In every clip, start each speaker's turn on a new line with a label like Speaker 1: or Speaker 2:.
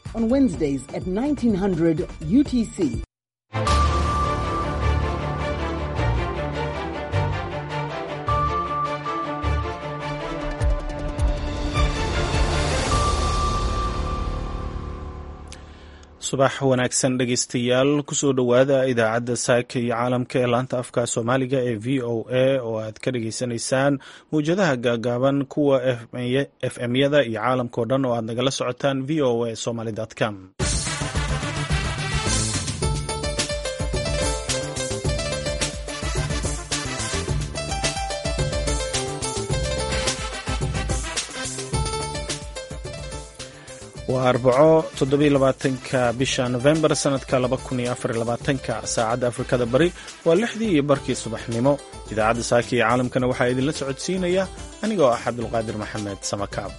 Speaker 1: on Wednesdays at 1900 UTC.
Speaker 2: subax wanaagsan dhegeystayaal kusoo dhowaada idaacadda saaka iyo caalamka ee laanta afka soomaaliga ee v o a oo aad ka dhageysanaysaan mawjadaha gaagaaban kuwa f m-yada iyo caalamkao dhan oo aad nagala socotaan v o a somaly com waa arbaco toddobylabaatanka bisha nofembar sanadka laba kun iyo afar labaatanka saacadda afrikada bari waa lixdii iyo barkii subaxnimo idaacadda saaka iyo caalamkana waxaa idinla socodsiinaya anigoo ah cabdulqaadir maxamed samakaab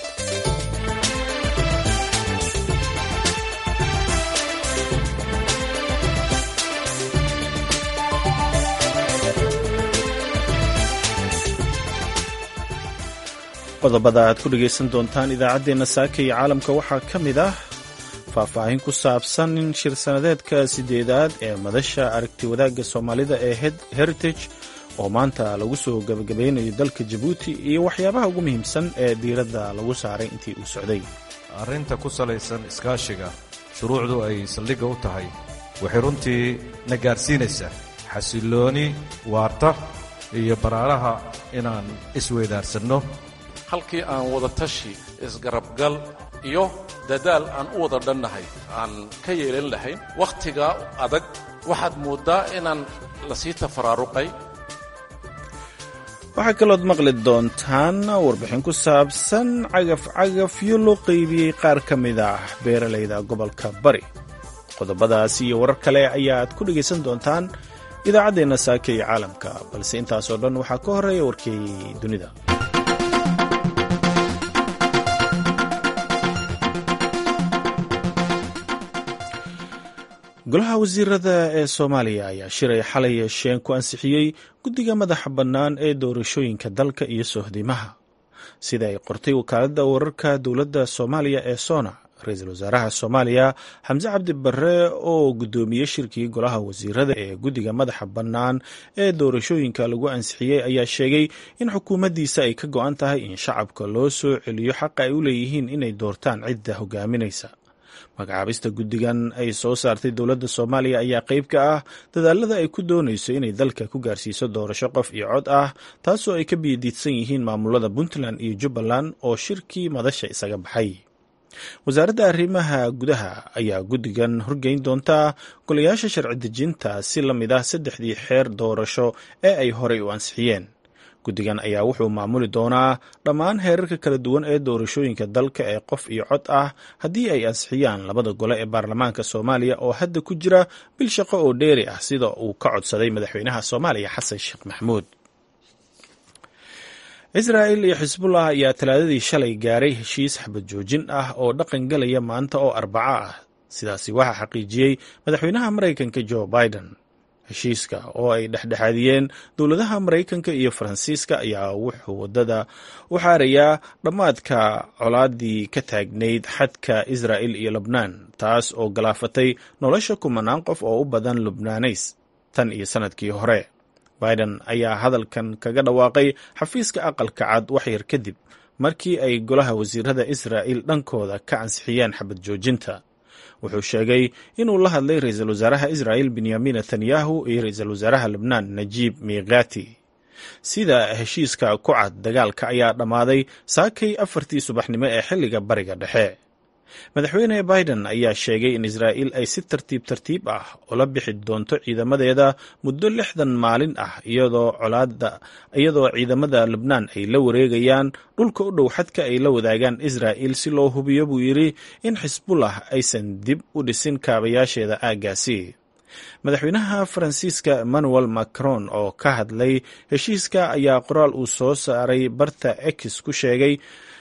Speaker 2: qodobada aad ku dhegaysan doontaan idaacaddeenna saaka iyo caalamka waxaa ka mid ah faahfaahin ku saabsan in shir sanadeedka sideedaad ee madasha aragti wadaagga soomaalida ee heritage oo maanta lagu soo gabagabeynayo dalka jabuuti iyo waxyaabaha ugu muhiimsan ee diiradda lagu saaray intii uu socday
Speaker 3: arrinta ku salaysan iskaashiga shuruucdu ay saldhigga u tahay waxay runtii na gaadhsiinaysaa xasillooni waarta iyo baraaraha inaan isweydaarsanno
Speaker 4: halkii aan wada tashi isgarabgal iyo dadaal aan u wada dhannahay aan ka yeelan lahayn wakhtigaa adag waxaad mooddaa inaan la sii tafaraaruqay
Speaker 2: waxaa kalood maqli doontaan warbixin ku saabsan cagaf cagafyo loo qaybiyey qaar ka mid ah beeralayda gobolka bari qodobadaas iyo warar kale ayaad ku dhegaysan doontaan idaacaddeenna saaka iyo caalamka balse intaasoo dhan waxaa ka horreeya warkeeyey dunida golaha wasiirada ee soomaaliya ayaa shilay xalay yeesheen ku ansixiyey guddiga madaxa bannaan ee doorashooyinka dalka iyo sohdimaha sida ay qortay wakaaladda wararka dowladda soomaaliya ee sona ra-iisul wasaaraha soomaaliya xamse cabdi barre oo guddoomiyey shirkii golaha wasiirada ee guddiga madaxa bannaan ee doorashooyinka lagu ansixiyey ayaa sheegay in xukuumaddiisa ay ka go-an tahay in shacabka loo soo celiyo xaqa ay u leeyihiin inay doortaan cidda hogaaminaysa magacaabista guddigan ay soo saartay dowladda soomaaliya ayaa qayb ka ah dadaalada ay ku doonayso inay dalka ku gaarsiiso doorasho qof iyo cod ah taasoo ay ka biyadiidsan yihiin maamulada puntland iyo jubbaland oo shirkii madasha isaga baxay wasaaradda arrimaha gudaha ayaa guddigan horgeyn doontaa golayaasha sharci dejinta si la mid ah saddexdii xeer doorasho ee ay horey u ansixiyeen guddigan ayaa wuxuu maamuli doonaa dhammaan heerarka kala duwan ee doorashooyinka dalka ee qof iyo cod ah haddii ay ansixiyaan labada gole ee baarlamaanka soomaaliya oo hadda ku jira bil shaqo oo dheeri ah sida uu ka codsaday madaxweynaha soomaaliya xasan sheekh maxamuud israa'il iyo xisbullah ayaa talaadadii shalay gaaray heshiis xabad joojin ah oo dhaqan galaya maanta oo arbaco ah sidaasi waxaa xaqiijiyey madaxweynaha maraykanka jo biden heshiiska oo ay dhexdhexaadiyeen dowladaha maraykanka iyo faransiiska ayaa wuxuu waddada u xaarayaa dhammaadka colaadii ka taagnayd xadka israa'il iyo lebnaan taas oo galaafatay nolosha kumanaan qof oo u badan lubnaaneys tan iyo sannadkii hore biden ayaa hadalkan kaga dhawaaqay xafiiska aqalka cad waxyar kadib markii ay golaha wasiirada israa'il dhankooda ka ansixiyeen xabad joojinta wuxuu sheegay inuu la hadlay ra-iisul wasaaraha israa'il benyamin netanyahu iyo ra-iisul wasaaraha lebnaan najiib miikhati sida heshiiska ku cad dagaalka ayaa dhammaaday saakay afartii subaxnimo ee xilliga bariga dhexe madaxweyne biden ayaa sheegay in israa'il ay si tartiib tartiib ah ula bixi doonto ciidamadeeda muddo lixdan maalin ah iyadoo colaada iyadoo ciidamada lebnaan ay la wareegayaan dhulka u dhow xadka ay la wadaagaan israa'il si loo hubiyo buu yidhi in xisbullah aysan dib u dhisin kaabayaasheeda aaggaasi madaxweynaha faransiiska emmanuel macron oo ka hadlay heshiiska ayaa qoraal uu soo saaray barta ex ku sheegay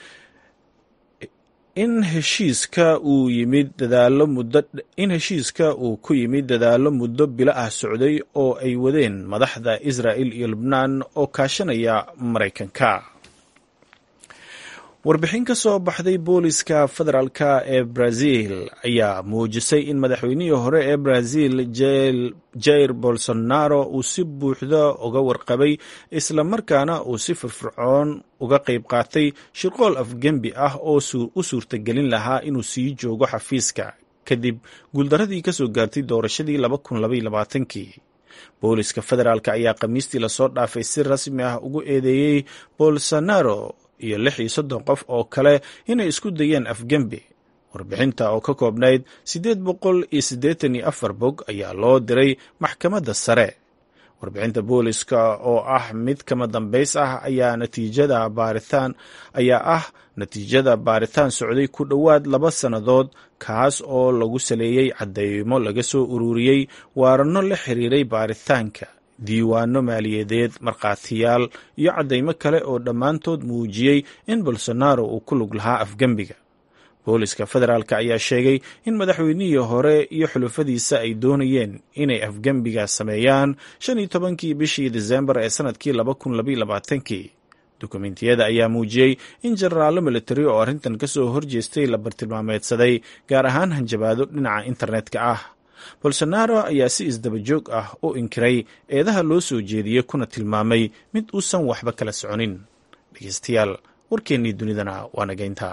Speaker 2: in heshiiska uu yimid dadaalo muddo in heshiiska uu ku yimid dadaallo muddo bilo ah socday oo ay wadeen madaxda israa'il iyo lebnaan oo kaashanaya maraykanka warbixin ka soo baxday booliska federaalka ee brazil ayaa muujisay in madaxweynihii hore ee brazil jair bolsonaro uu si buuxda uga warqabay islamarkaana uu si firfircoon uga qayb qaatay shirqool afgembi ah oo u suurtagelin lahaa inuu sii joogo xafiiska kadib guuldaradii ka soo gaartay doorashadii kii booliska federaalk ayaa khamiistii lasoo dhaafay si rasmi ah ugu eedeeyey bolsonaro iyo lix iyo soddon qof oo kale inay isku dayeen afgembi warbixinta oo ka koobnayd siddeed boqol iyo siddeetan iyo afar bog ayaa loo diray maxkamadda sare warbixinta booliska oo ah mid kama dambays ah ayaa natiijada baaritaan ayaa ah natiijada baaritaan socday ku dhowaad laba sannadood kaas oo lagu saleeyey caddeymo laga soo ururiyey waaranno la xiriiray baaritaanka diiwaano maaliyadeed markhaatiyaal iyo caddaymo kale oo dhammaantood muujiyey in bolsonaro uu ku lug lahaa afgembiga booliska federaalk ayaa sheegay in madaxweynihii hore iyo xulufadiisa ay doonayeen inay afgembiga sameeyaan shan iyo tobankii bishii disembar ee sanadkii kii dukumentiyada ayaa muujiyey in jenaraallo militari oo arrintan ka soo horjeestay la bartilmaameedsaday gaar ahaan hanjabaado dhinaca internetka ah bolsonaro ayaa si isdaba joog ah u inkiray eedaha loo soo jeediyey kuna tilmaamay mid uusan waxba kala soconin dhegeystayaal warkeennii dunidana waa nageynta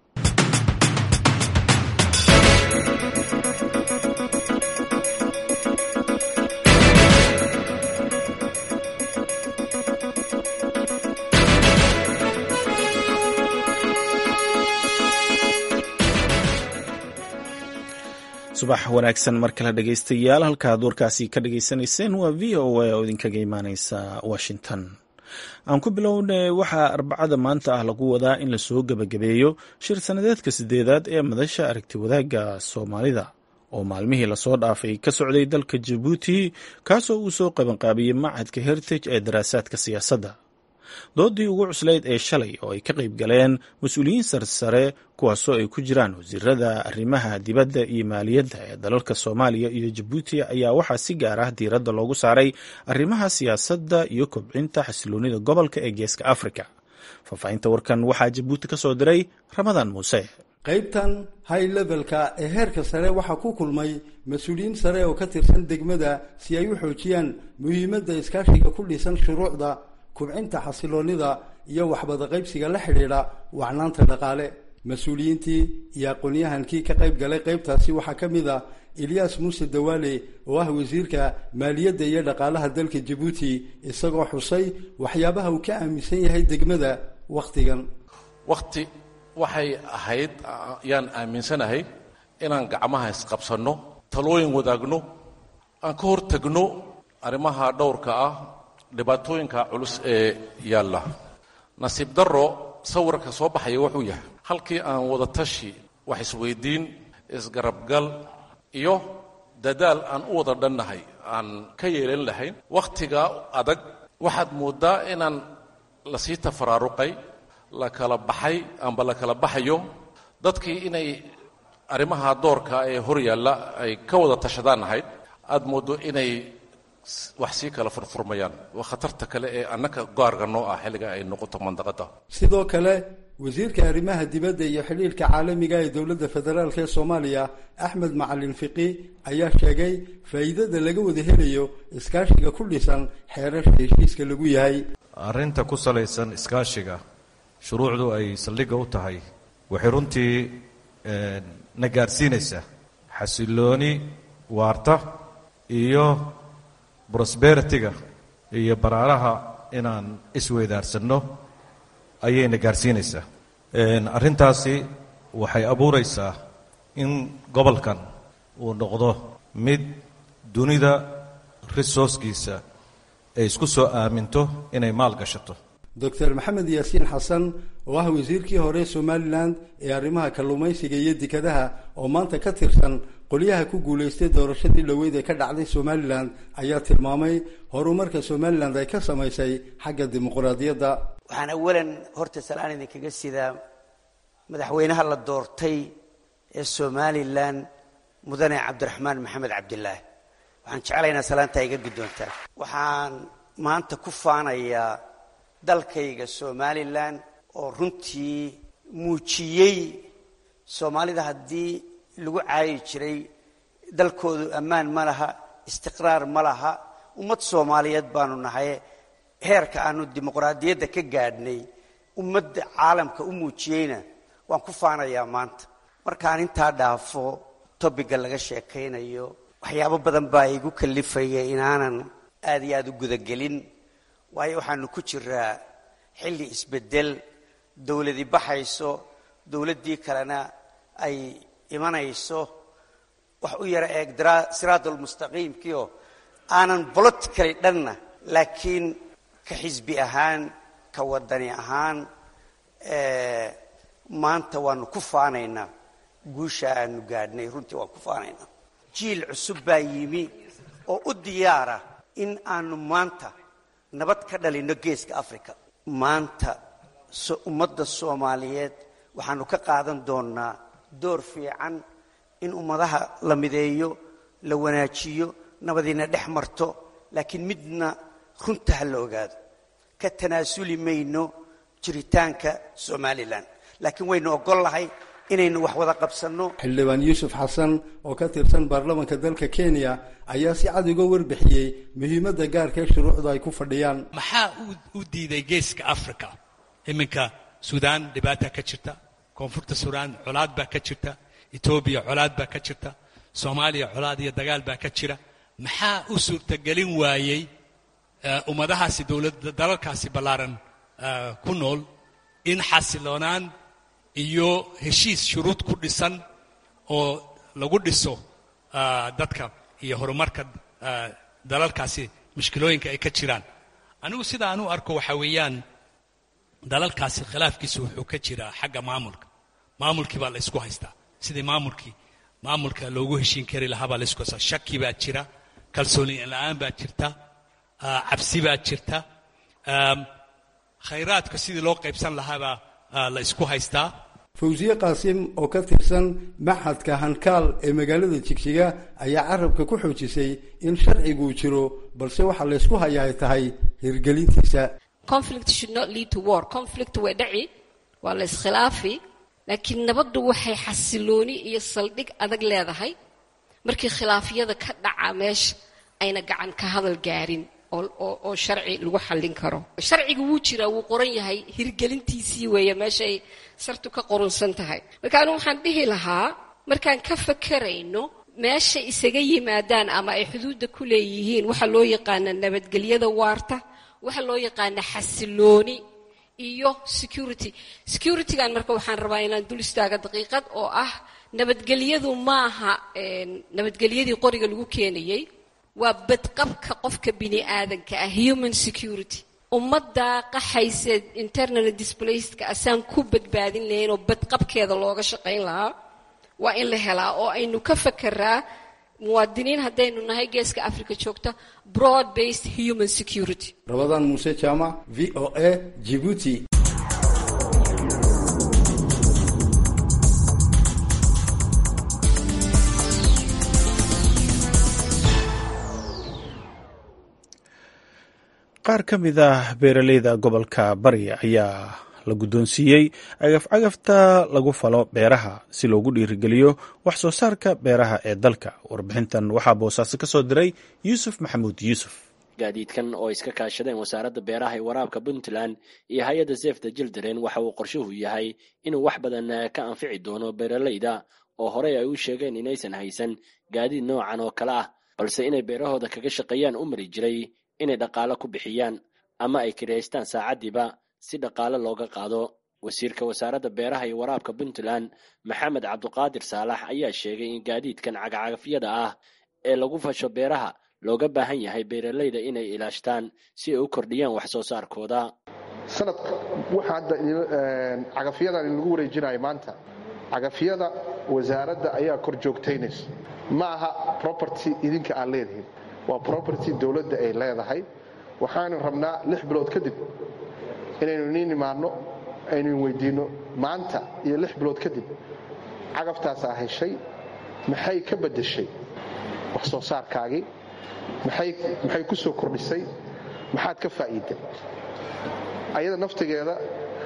Speaker 2: subax wanaagsan mar kale dhegeystayaal halkaad warkaasi ka dhageysanayseen waa v o a oo idinkaga imaaneysa washington aan ku bilownay waxaa arbacada maanta ah lagu wadaa in lasoo gebagabeeyo shir sanadeedka sideedaad ee madasha aragti wadaagga soomaalida oo maalmihii lasoo dhaafay ka socday dalka jabuuti kaasoo uu soo qabanqaabiyey macadka heritage ee daraasaadka siyaasadda doodii ugu cuslayd ee shalay oo ay ka qayb galeen mas-uuliyiin sarsare kuwaasoo ay ku jiraan wasiirada arrimaha dibadda iyo maaliyadda ee dalalka soomaaliya iyo jabuuti ayaa waxaa si gaar ah diiradda loogu saaray arrimaha siyaasadda iyo kobcinta xasiloonida gobolka ee geeska afrika faahfaahinta warkan waxaa jabuuti ka soo diray ramadaan muuse
Speaker 5: qaybtan high levelka ee heerka sare waxaa ku kulmay mas-uuliyiin sare oo ka tirsan degmada si ay u xoojiyaan muhiimadda iskaashiga ku dhisan shuruucda kubcinta xasiloonida iyo waxbada qaybsiga la xidhiidha wacnaanta dhaqaale mas-uuliyiintii iyo aqoon-yahankii ka qayb galay qaybtaasi waxaa ka mid a eliyas muuse dawaale oo ah wasiirka maaliyadda iyo dhaqaalaha dalka jabuuti isagoo xusay waxyaabaha uu ka aaminsan yahay degmada wakhtigan
Speaker 4: wakhti waxay ahayd yaan aaminsanahay inaan gacmaha isqabsanno talooyin wadaagno aan ka hor tagno arrimaha dhowrka ah dhibaatooyinka culus ee yaalla nasiib darro sawirka soo baxaya wuxuu yahay halkii aan wada tashi wax isweydiin isgarabgal iyo dadaal aan u wada dhannahay aan ka yeelan lahayn wakhtiga adag waxaad mooddaa inaan lasii tafaraaruqay la kala baxay amba la kala baxayo dadkii inay arrimaha doorka ee hor yaalla ay ka wada tashadaan ahayd aad mooddo inay wax sii kala furfurmayaan waa khatarta kale ee annaka gaarga noo ah xilliga ay noqoto mandaqadda
Speaker 5: sidoo kale wasiirka arrimaha dibadda iyo xidhiirka caalamiga ee dowladda federaalk ee soomaaliya axmed macalin fiqi ayaa sheegay faa'iidada laga wada helayo iskaashiga ku dhisan xeerarka heshiiska lagu yahay
Speaker 3: arrinta ku salaysan iskaashiga shuruucdu ay saldhigga u tahay waxay runtii na gaadhsiinaysaa xasilooni waarta iyo brosberitiga iyo baraaraha inaan isweydaarsanno ayayna gaadhsiinaysaa arrintaasi waxay abuuraysaa in gobolkan uu noqdo mid dunida resourcekiisa ay isku soo aaminto inay maal gashato
Speaker 5: doctor maxamed yaasiin xasan oo ah wasiirkii hore somalilan ee arrimaha kalluumaysiga iyo dekadaha oo maanta ka tirsan qolyaha ku guulaystay doorashadii dhoweyd ee ka dhacday somalilan ayaa tilmaamay horumarka somalilan ay ka samaysay xagga dimuqraadiyadda
Speaker 6: waxaan awalan horta salaan idinkaga sidaa madaxweynaha la doortay ee somalilan mudane cabdiraxmaan maxamed cabdilaahi waxaan jeclaynaa salaantaa iga guddoontaa waxaan maanta ku faanayaa dalkayga somalilan oo runtii muujiyey soomaalida haddii lagu caayi jiray dalkoodu ammaan ma laha istiqraar ma laha ummad soomaaliyeed baanu nahay heerka aanu dimuqraadiyadda ka gaadhnay ummadda caalamka u muujiyeyna waan ku faanayaa maanta markaan intaa dhaafo tobiga laga sheekaynayo waxyaabo badan baa igu kalifaya inaanan aad iyo aada u gudagelin waayo waxaanu ku jiraa xilli isbedel dowladi baxayso dowladdii kalena ay imanayso wax u yara eeg siraadulmustaqiimkiio aanan politically dhanna laakiin ka xisbi ahaan ka wadani ahaan maanta waanu ku faanaynaa guusha aanu gaadhnay runtii waan ku faanaynaa jiil cusub baa yimi oo u diyaara in aanu maanta nabad ka dhalinno geeska africa maanta ummadda soomaaliyeed waxaanu ka qaadan doonnaa door fiican in ummadaha la mideeyo la wanaajiyo nabadiina dhex marto laakiin midna runta ha la ogaado ka tanaasuli mayno jiritaanka somalilan laakiin waynu ogol lahay inaynu wax wada qabsanno
Speaker 5: xildhibaan yuusuf xasan oo ka tirsan baarlamanka dalka kenya ayaa si cad uga warbixiyey muhiimadda gaarka ee shuruucdu ay ku fadhiyaan
Speaker 7: maxaa u diiday geeska africa iminka suudaan dhibaata ka jirta koonfurta suudaan colaad baa ka jirta etoobiya colaad baa ka jirta soomaaliya colaad iyo dagaal baa ka jira maxaa u suurtagelin waayey ummadahaasi dowladda dalalkaasi ballaaran ku nool in xasiloonaan iyo heshiis shuruud ku dhisan oo lagu dhiso dadka iyo horumarka dalalkaasi mushkilooyinka ay ka jiraan anigu sida aan u arko waxaa weeyaan dalalkaasi khilaafkiisu wuxuu ka jiraa xagga maamulka maamulkii baa la ysku haystaa sidii maamulkii maamulka loogu heshiin kari lahaa baa la ysku haystaa shaki baa jira kalsooni la-aan baa jirta cabsi baa jirta khayraadka sidii loo qaybsan lahaabaa la isku haystaa
Speaker 5: fawsiye qaasim oo ka tirsan maxadka hankaal ee magaalada jigjiga ayaa carabka ku xoojisay in sharciguu jiro balse waxaa laysku hayaa ay tahay hirgelintiisa
Speaker 8: conflict should not lead to war conflict way dhaci waa la iskhilaafi laakiin nabaddu waxay xasilooni iyo saldhig adag leedahay markii khilaafyada ka dhaca meesha ayna gacan ka hadal gaarin oo sharci lagu xallin karo sharciga wuu jiraa wuu qoran yahay hirgelintiisii weeye meeshaay sartu ka qorunsan tahay marka anigu waxaan dhihi lahaa markaan ka fakarayno meesha isaga yimaadaan ama ay xuduudda ku leeyihiin waxa loo yaqaana nabadgelyada waarta waxa loo yaqaana xasilooni iyo security securitygan marka waxaan rabaa inaan dul istaaga daqiiqad oo ah nabadgelyadu maaha nabadgelyadii qoriga lagu keenayey waa badqabka qofka bini aadanka ah human security ummaddaa qaxayse internal displacedka asaan ku badbaadin lahayn oo badqabkeeda looga shaqayn lahaa waa in la helaa oo aynu ka fakeraa muwaadiniin haddaynu nahay geeska africa joogta broad based human security
Speaker 5: rabadaan muuse jaamac v o a jibuuti
Speaker 2: qaar ka mid ah beeraleyda gobolka bari ayaa la guddoonsiiyey cagaf-cagafta lagu falo beeraha si loogu dhiirigeliyo wax soo saarka beeraha ee dalka warbixintan waxaa boosaaso ka soo diray yuusuf maxamuud yuusuf
Speaker 9: gaadiidkan oo iska kaashadeen wasaaradda beeraha ee waraabka puntland iyo hay-adda sefta jildaren waxa uu qorshuhu yahay inuu wax badan ka anfici doono beeraleyda oo horey ay u sheegeen inaysan haysan gaadiid noocan oo kale ah balse inay beerahooda kaga shaqeeyaan u mari jiray inay dhaqaalo ku bixiyaan ama ay kiraystaan saacaddiiba si dhaqaale looga qaado wasiirka wasaaradda beeraha iyo waraabka puntland maxamed cabduqaadir saalax ayaa sheegay in gaadiidkan cagacagafyada ah ee lagu fasho beeraha looga baahan yahay beeraleyda inay ilaashtaan si ay u kordhiyaan wax soo saarkooda
Speaker 10: sanadka waxa hadda cagafyadan in lagu wareejinayo maanta cagafyada wasaaradda ayaa kor joogtaynaysa ma aha property idinka aan leedihin waa property dowladda ay leedahay waxaanu rabnaa lix bilood kadib inaynu niin imaanno aynu weydiinno maanta iyo lix bilood kadib cagabtaasaa heshay maxay ka beddeshay wax soo saarkaagii maxay ku soo kordhisay maxaad ka faa'iiday ayada naftigeeda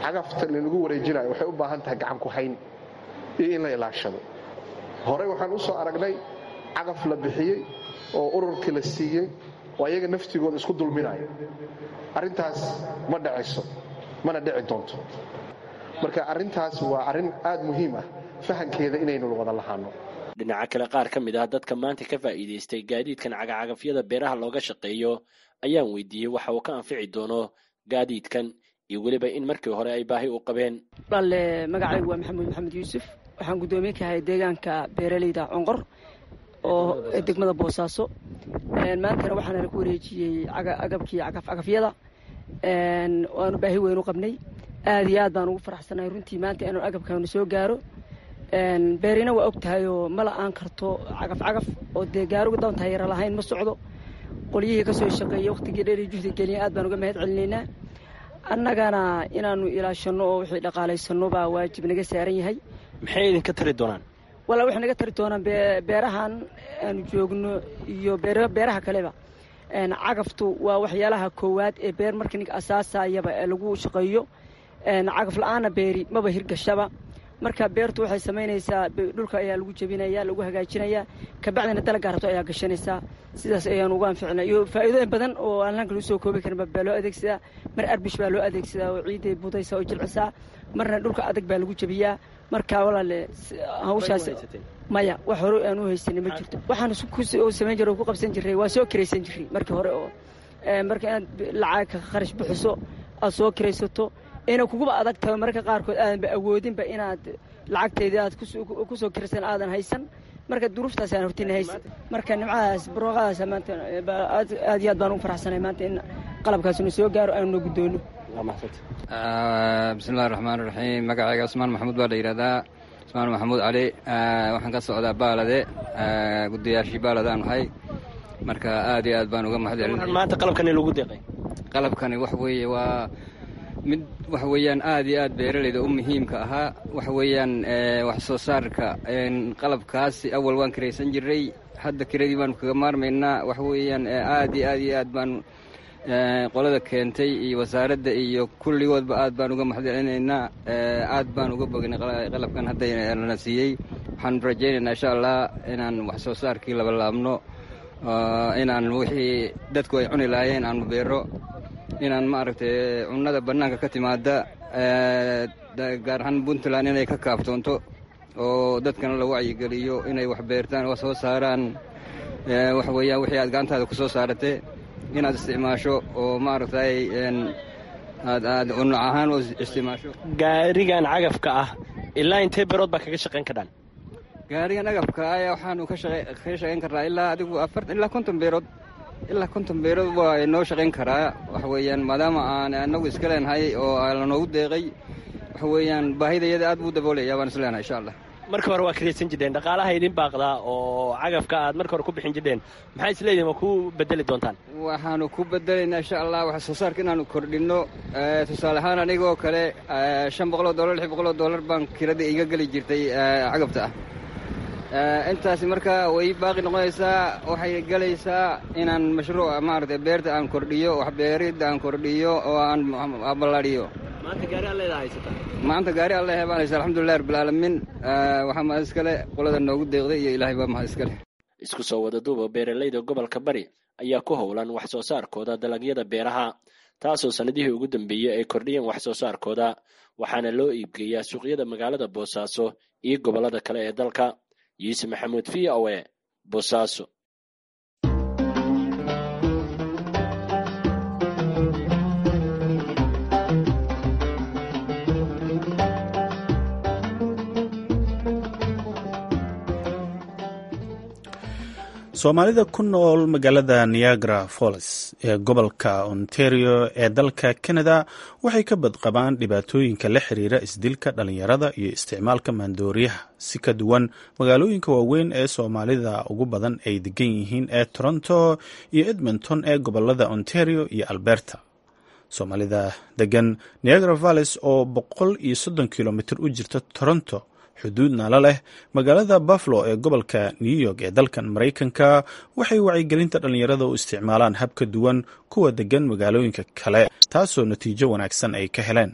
Speaker 10: cagafta lagu wareejinayo waxay u baahan tahay gacan ku hayn iyo in la ilaashado horey waxaan u soo aragnay cagaf la bixiyey oo ururkii la siiyey oo ayaga naftigooda isku dulminayo arrintaas ma dhacayso mana dhici doonto marka arrintaas waa arrin aad muhiim ah fahankeeda inaynu wada lahaano
Speaker 9: dhinaca kale qaar ka mid ah dadka maanta ka faa'iidaystay gaadiidkan cagacagafyada beeraha looga shaqeeyo ayaan weydiiyey waxa uu ka anfici doono gaadiidkan iyo weliba in markii hore ay baahi u qabeen
Speaker 11: walaale magacaygu waa maxamuud maxamed yuusuf waxaan guddoomiye ka ahay deegaanka beeraleyda conqor oo degmada boosaaso maantana waxaana ku wareejiyey agabkii cagafyada waanu baahi weyn u qabnay aad iyo aad baan ugu faraxsanahay runtii maanta inuu agabkaanu soo gaaro beerina waa og tahay oo ma la-aan karto cagaf cagaf oo dee gaaruga doon tayara lahayn ma socdo qolyihii kasoo shaqeeyey waqtigii dheer iyo juhdi geliya aad baan uga mahad celinaynaa annagana inaanu ilaashano oo wixii dhaqaalaysanno baa waajib naga saaran yahay
Speaker 9: maxay idinka tari doonaan
Speaker 11: walaa waxay naga tari doonaan beerahan aanu joogno iyo beeraha kaleba cagaftu waa waxyaalaha koowaad ee beer marka ninka asaasayaba ee lagu shaqeeyo cagaf la-aana beeri maba hirgashaba marka beertu waxay samaynaysaa dhulka ayaa lagu jebinaya lagu hagaajinayaa kabacdina dalaggaa rabto ayaa gashanaysaa sidaas ayaanu ugu anficina iyo faa'iidooyin badan oo aan halkan lagu soo koobi karin baa loo adeegsadaa mar arbish baa loo adeegsadaa oo ciidday budaysa oo jilcisaa marna dhulka adag baa lagu jebiyaa marka walaale hawshaas maya wax hore aan u haysanay ma jirto waxaan samayn jiray oo ku qabsan jiray waa soo kiraysan jiray markii hore oo marka inaad lacag ka kharash bixiso aad soo kiraysato ina kuguba adag tahay mararka qaarkood aadanba awoodinba inaad lacagteedii aad kusoo kirsan aadan haysan marka duruuftaasaan hortina haysan marka nimcadaas barooqadaas maanta aad iyo aad baan ugu faraxsanay maanta in qalabkaasna soo gaaro aanu noo guddoono
Speaker 12: bismillahi raxmaan raxiim magacayga cusmaan maxamuud baa la yidhahdaa cusmaan maxamuud cali waxaan ka socdaa baalade guddiyaashii baalade aan ahay marka aad iyo aad baan uga mahad celin
Speaker 9: maanta qalabkani lagu deeqay
Speaker 12: qalabkani wax weeye waa mid waxa weeyaan aad iyo aad beeraleyda u muhiimka ahaa waxa weeyaan wax soo saarka qalabkaasi awal waan kiraysan jiray hadda kiradii baanu kaga maarmaynaa waxa weeyaan aad iyo aad iyo aad baan qolada keentay iyo wasaaradda iyo kulligoodba aad baan uga mahad celinaynaa aad baan uga bognay qalabkan hadda lana siiyey waxaan rajaynaynaa insha allah inaan wax soo saarkii labalaabno inaan wixii dadku ay cuni lahaayeen aanu beero inaan maaragtay cunnada bannaanka ka timaada gaar ahaan puntland inay ka kaaftoonto oo dadkana la wacyigeliyo inay wax beertaan oo soo saaraan waxa weeyaan wixii aad gacantaada ku soo saaratee inaad isticmaasho oo maaragtay aad aad cunuc ahaan oo isticmaasho
Speaker 9: gaarigan cagafka ah ilaa intee beerood baa kaga shaqayn kadhaan
Speaker 12: gaarigan agafka ayaa waxaanu ka shaqayn karnaa ilaa adigu afartan ilaa konton beerood ilaa konton beerood waa inoo shaqayn karaa waxa weeyaan maadaama aan anagu iska leenahay oo lanoogu deeqay waxa weeyaan baahidayada aad buu daboolaya baan is leenahay insha allah
Speaker 9: marka hore waa kiraysan jirteen dhaqaalaha idin baaqdaa oo cagafka aad marka hore ku bixin jirteen maxaa isleedihin waa ku bedeli doontaan
Speaker 12: waxaanu ku bedelaynaa insha allah wax soo saarka inaanu kordhinno tusaale ahaan anigoo kale shan boqoloo dollar lix boqoloo dollar baan kirada iga geli jirtay cagabta ah intaasi marka way baaqi noqonaysaa waxay gelaysaa inaan mashruuca maaragtay beerta aan kordhiyo waxbeeridda aan kordhiyo oo aan ballaadhiyo
Speaker 9: maanta gaari alleeda haysataa
Speaker 12: maanta gaari alle baan haysa alxamdulilah rabbilcaalamiin waxaa mahad iskale qolada noogu deeqday iyo ilaahay baa mahad iskale
Speaker 9: isku soo wada duuba beeralayda gobolka bari ayaa ku howlan wax soo saarkooda dalagyada beeraha taasoo sannadihii ugu dambeeyey ay kordhiyeen wax soo saarkooda waxaana loo iibgeeyaa suuqyada magaalada boosaaso iyo gobollada kale ee dalka yuusuf maxamuud v o e boosaaso
Speaker 2: soomaalida ku nool magaalada niagara falls ee gobolka ontario ee dalka canada waxay ka badqabaan dhibaatooyinka la xiriira isdilka dhalinyarada iyo isticmaalka maandooriyaha si ka duwan magaalooyinka waaweyn ee soomaalida ugu badan ay degan yihiin ee toronto iyo edmonton ee gobolada ontario iyo alberta soomaalida degan niagara valles oo boqol iyo soddon kilomitr u jirta toronto xuduudna la leh magaalada buffalo ee gobolka new york ee dalkan maraykanka waxay wacyigelinta dhallinyarada u isticmaalaan hab ka duwan kuwa degan magaalooyinka kale taasoo natiijo wanaagsan ay ka heleen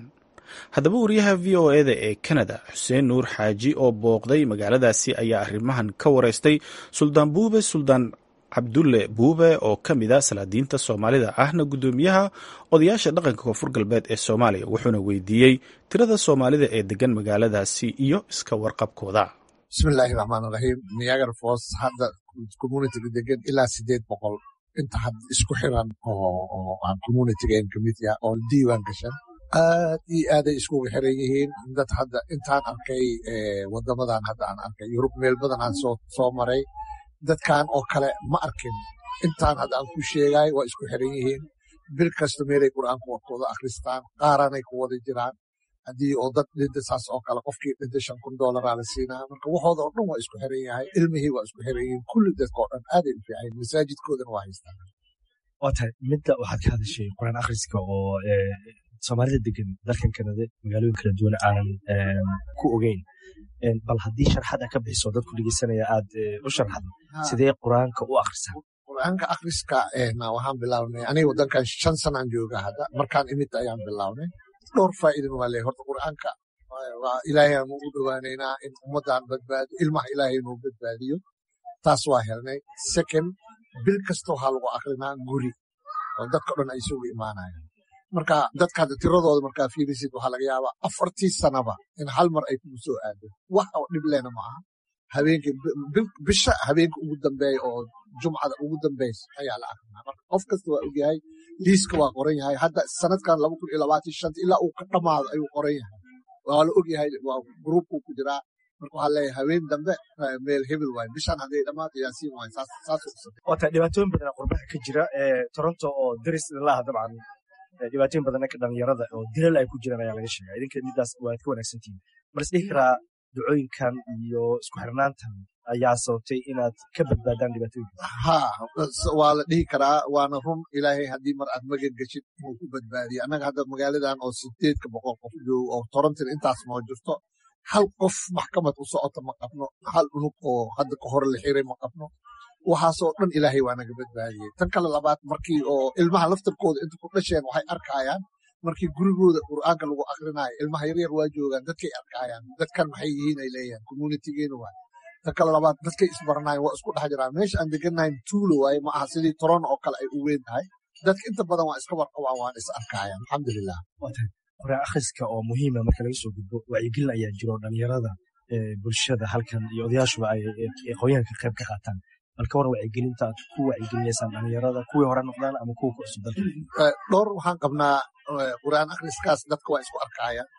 Speaker 2: haddaba wariyaha v o eda ee kanada xuseen nuur xaaji oo booqday magaaladaasi ayaa arrimahan ka wareystay suldaan buube suldaan cabdulle buube oo ka mid a salaadiinta soomaalida ahna guddoomiyaha odayaasha dhaqanka koonfur galbeed ee soomaaliya wuxuuna weydiiyey tirada soomaalida ee degan magaaladaasi iyo iska warqabkooda
Speaker 13: bismillaahi raxmaan raxiim niagar fos hadda communitiga degan ilaa sideed boqol inta had isku xiran oo aan communitigaen kamid yaha oo diiwaan gashan aad iyo aaday iskugu xiran yihiin dad hadda intaan arkay wadamadan hadda aan arkay yurub meel badan aan soo maray dadkan oo kale ma arkin intaan hadda aan ku sheegay waa isku xiran yihiin bil kasta meelay qur'aanku warkooda akhristaan qaaranay ku wada jiraan haddii oo dad dhinta saas oo kale qofkii dhinta shan kun doolaraa la siinaa marka waxooda oo dhan waa isku xiran yahay ilmihii waa isku xiran yihiin kulli dadka oo dhan aaday u fiican masaajidkoodana waa haystaan
Speaker 14: waa tahay midda waxaad ka hadashay quraan akhriska oo soomaalida degan dalkan kanada magaalooyin kala duwan aanan ku ogeyn bal haddii sharxad a ka bixiso dadku dhegeysanaya aad u sharxdo sidee qur-aanka u akhrisaa
Speaker 13: qur-aanka akhriska waxaan bilaabnay aniga wadankan shan sanaan jooga hadda markaan imid ayaan bilaabnay dhowr faa'iidin waa leeyahay horta qur'aanka waa ilaahay aan ugu dhowaanaynaa in ummaddan badbaado ilmaha ilaahay inuu badbaadiyo taas waa helnay second bil kasta waxaa lagu akrinaa guri oo dadka dhan ay isugu imaanayaan marka dadka hadda tiradooda markaa fiirisid waxaa laga yaabaa afartii sanaba in hal mar ay kugu soo aado wax oo dhib lehna ma aha habeenkii bisha habeenka ugu dambeeya oo jumcada ugu dambaysa ayaa la akrinaa marka qof kasta waa ogyahay liiska waa qoran yahay hadda sanadkan laba kun iyo labaatan shanta ilaa uu ka dhammaado ayuu qoran yahay waa la ogyahay waa gruubkuu ku jiraa marka waxaa leeyahay habeen dambe meel hebel waaye bishan hadday dhammaato yaasiin waaye saas saas
Speaker 14: waa tahay dhibaatooyin badan qurbaha ka jira toronto oo deris ilaha dabcan dhibaatooyin badan ka dhalinyarada oo dilal ay ku jiraan ayaa laga sheegaa idinka midaas waad ka wanaagsantihiin bal isdhihi karaa ducooyinkan iyo isku xirnaantan ayaa sababtay inaad ka badbaadaan dhibaatooyinka
Speaker 13: ha waa la dhihi karaa waana run ilaahay haddii mar aad magan geshid inuu ku badbaadiyo annaga hadda magaaladan oo sideedka boqol qof joogo oo torontina intaas noo jirto hal qof maxkamad u socota ma qabno hal unug oo hadda ka hore la xiray ma qabno waxaasoo dhan ilaahay waa naga badbaadiyey tan kale labaad markii oo ilmaha laftarkooda inta ku dhasheen waxay arkayaan markii gurigooda qur'aanka lagu akrinaayo ilmaha yaryar waa joogaan dadkay arkayaan dadkan maxay yihiin ay leeyahan communitigeena waay tan kale labaad dadkay isbaranayan waa isku dhex jiraan meesha aan deganayn tuulo waaye ma aha sidii toron oo kale ay u weyn tahay dadka inta badan waa iska warqabaan waan is arkayaan alxamdulilah
Speaker 14: quraan akhriska oo muhiima marka laga soo gudbo wacyigelin ayaa jiro dhalinyarada bulshada halkan iyo odayaashuba ay aqoonyahanka qayb ka qaataan bal ka waran wacyigelinta aad ku wacyigelinaysaan dhalinyarada kuwii hore noqdaan ama kuwa ku cusub dalka
Speaker 13: dhowr waxaan qabnaa qur'aan akhriskaas dadka waa isku arkayaan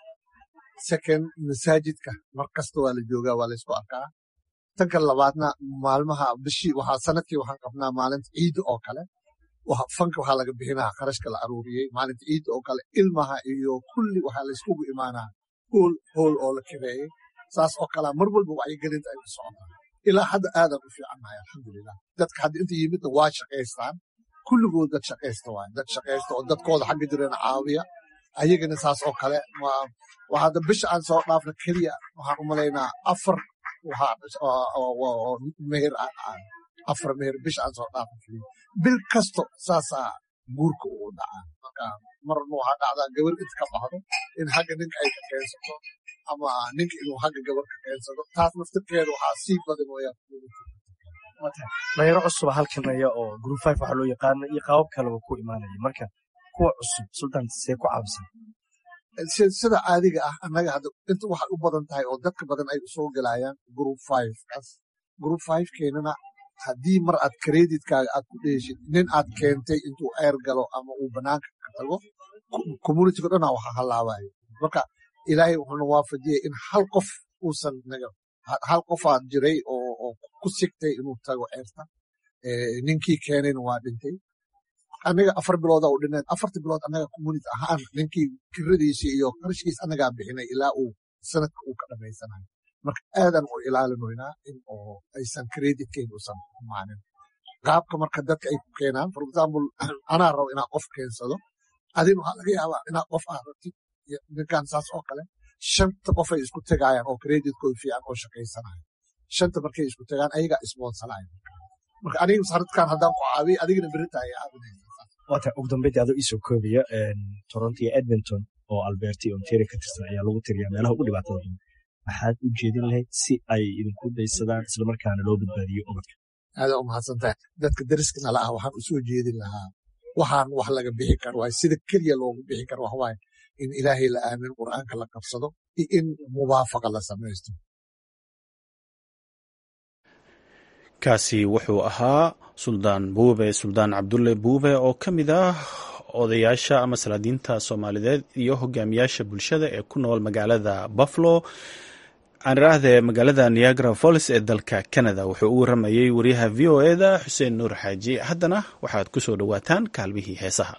Speaker 13: second masaajidka mar kasta waa la joogaa waa la isku arkaa tan kale labaadna maalmaha bishii waxaa sanadkii waxaan qabnaa maalinta ciidda oo kale fanka waxaa laga bixinaa kharashka la aruuriyey maalinta ciidda oo kale ilmaha iyo kulli waxaa la iskugu imaanaa hool hool oo la kireeyey saas oo kalea mar walba wacyigelinta ay ku socotaa ilaa hadda aadan u fiicannahay alxamdulilah dadka hadda inta yimidna waa shaqaystaan kulligood dad shaqaysta waay dad shaqaysta oo dadkooda xagga jirana caawiya ayagana saas oo kale waa hadda bisha aan soo dhaafna keliya waxaan u malaynaa afar meher afar meher bisha aan soo dhaafna keliya bil kasto saasaa guurka uu dhacaa marka marna waxaa dhacdaa gabar inta ka baxdo in xagga ninka ay ka keensato ama ninka inuu xagga gabar ka keensado taas naftirkeeda waxaa sii badan wayaan
Speaker 14: dhalinyaro cusuba halkanaya oo group five waxaa loo yaqaana iyo qaabab kaleba ku imaanaya marka kuwa cusub sultan see ku caawisan
Speaker 13: sida caadiga ah annaga hadda inta waxay u badan tahay oo dadka badan ay usoo gelayaan group five kaas group five keenana haddii mar aad kreditkaaga aad ku dheeshid nin aad keentay intuu eer galo ama uu banaanka ka tago communitiga dhanaa waxa halaabayo marka ilaahay wuxuuna waafajiyey in hal qof uusan naga hal qofaad jiray oo ku sigtay inuu tago ceerta ninkii keenayna waa dhintay anaga afar bilooda u dhineen afarta bilood anaga community ahaan ninkii kiradiisii iyo qarashkiis anagaa bixinay ilaa uu sanadka uu ka dhamaysanayo marka aadan u ilaalinoynaa in oo aysan creditkeyn usan imaanin qaabka marka dadka ay ku keenaan for example anaa rabo inaa qof keensado adin waxaa laga yaabaa inaa qof aad rabtid ninkan saas oo kale shanta qof ay isku tegayaan oo creditkooda fiican oo shaqaysanayo shanta markay isku tegaan ayagaa isboonsanayo marka aniga sanadkan haddaan ku caabiyo adigana berita ay caawinaysa
Speaker 14: waata ugu dambeydii adoo iisoo koobaya toronto iyo edmonton oo alberti ontario ka tirsan ayaa lagu tiriyaa meelaha ugu dhibaatada badan maxaad u jeedin lahayd si ay idinku daysadaan islamarkaana loo badbaadiyo ubadka
Speaker 13: aada u mahadsantahay dadka dariska nala ah waxaan u soo jeedin lahaa waxaan wax laga bixi karo waay sida keliya loogu bixi karo wax waaye in ilaahay la aamin qur'aanka la qabsado iyo in mubaafaqa la samaysto
Speaker 2: kaasi wuxuu ahaa suldaan buube suldaan cabdulle buube oo ka mid ah odayaasha ama salaadiinta soomaaliyeed iyo hogaamiyaasha bulshada ee ku nool magaalada buffalo aan idhaahdee magaalada niagara follis ee dalka canada wuxuu u waramayey wariyaha v o eda xuseen nuur xaaji haddana waxaad ku soo dhowaataan kaalmihii heesaha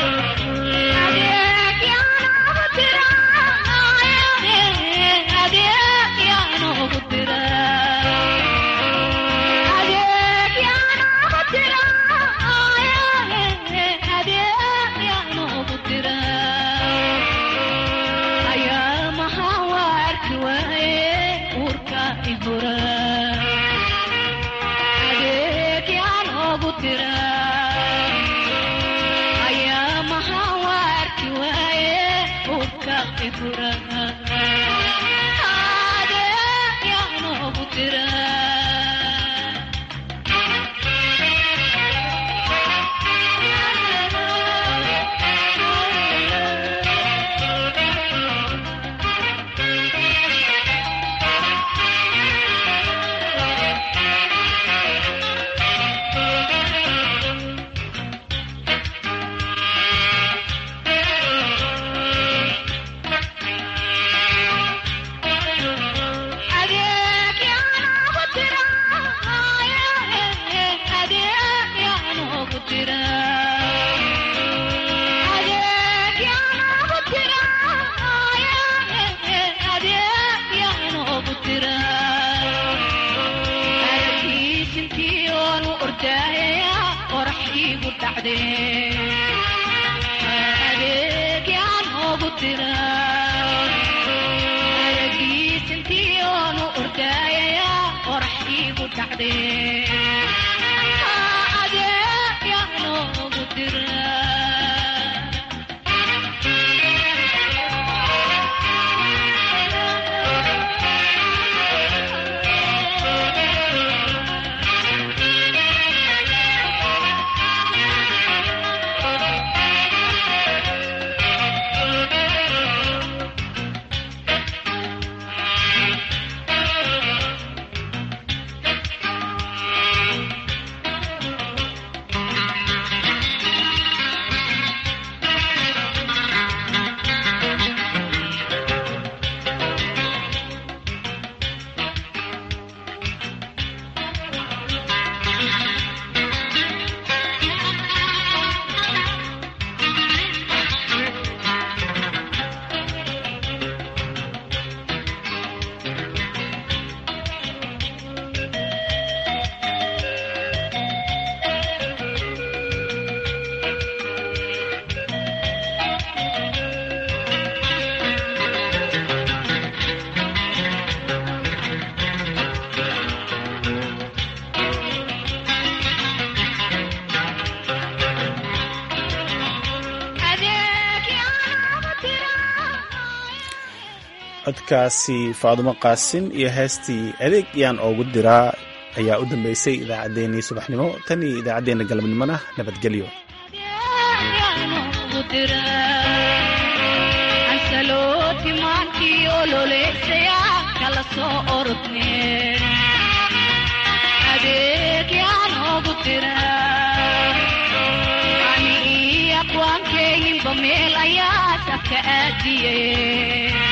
Speaker 2: codkaasi faadumo qaasin iyo heestii adeeg yaan oogu diraa ayaa u dambeysay idaacaddeenii subaxnimo tan iyo idaacaddeenna galabnimona nabadgelyo
Speaker 15: meel ayaa safka aadiye